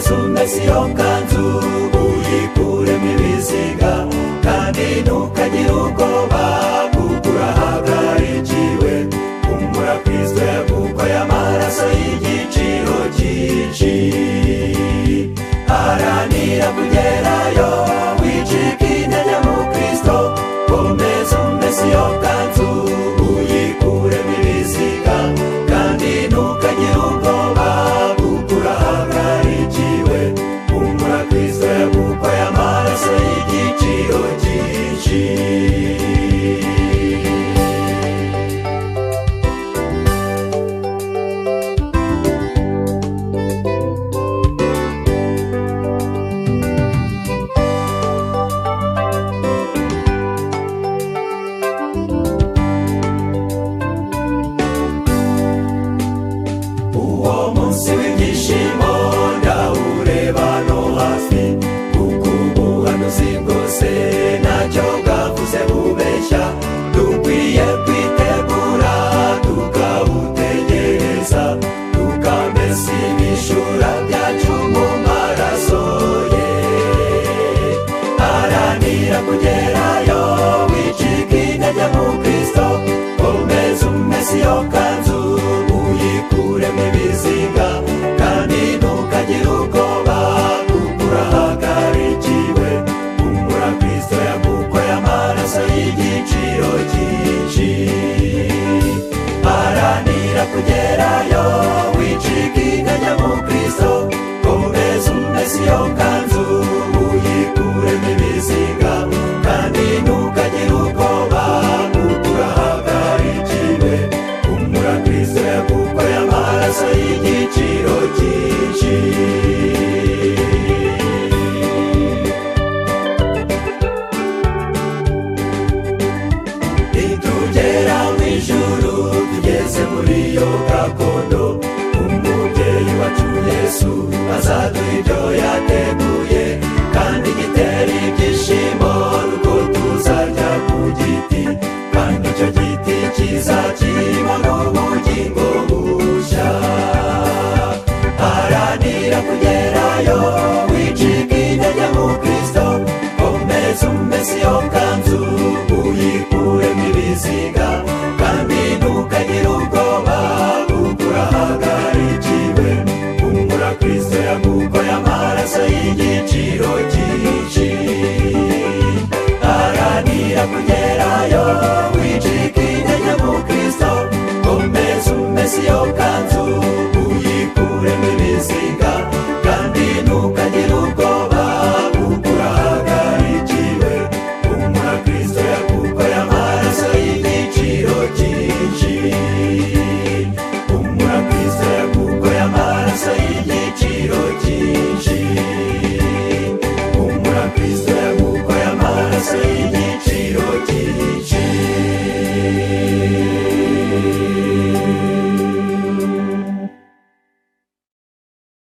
iyo kanzu uyikuremo ibiziga kandi ntukagire ubwoba kuko urahagarikiwe kumbura kristo yagukoye amaraso y'igiciro cyinshi haranira kugerayo wicika intege mu kristo komeza umese iyo kanzu uyikuremo ibiziga kandi ntukagire ubwoba kuko urahagarikiwe kumbura kristo yagukoye amaraso y'igiciro cyinshi uwo munsi w'ibyishimo ndawureba no hafi kuko ubuhanuzi bwose ntacyo bwavuze bubeshya dukwiye kwitegura tukawutegereza tukamesa ibishura byacu mu maraso ye haranira kugerayo wicika intege mu kristo komeza umese iyo kanzu uyikuremo ibizinga kandi ntukagire ubwoba kuko urahagarikiwe kumbura kristo yagukoye amaraso y'igiciro cyinshi haranira kugerayo wicika intege mu kristo komeza umese iyo kanzu uyikuremo ibizinga kandi ntukagire ubwoba kuko urahagarikiwe kumbura kristo yagukoye amaraso y'igiciro cyinshi nitugera mu ijuru tugeze muri iyo gakondo umubyeyi wacu yesu azaduha ibyo yateguye kandi gitera ibyishimo nuko tuzajya ku giti kandi icyo giti cyiza kibona ubugingo bushya haranira kugerayo wicika intege mu kristo komeza umese iyo kanzu uyikuremo ibiziga kandi ntukagire ubwoba kuko urahagarikiwe kumbura kristo yagukoye amaraso y'igiciro cyinshi haranira kugerayo wicika intege mu kristo komeza umese iyo kanzu uyikuremo ibiziga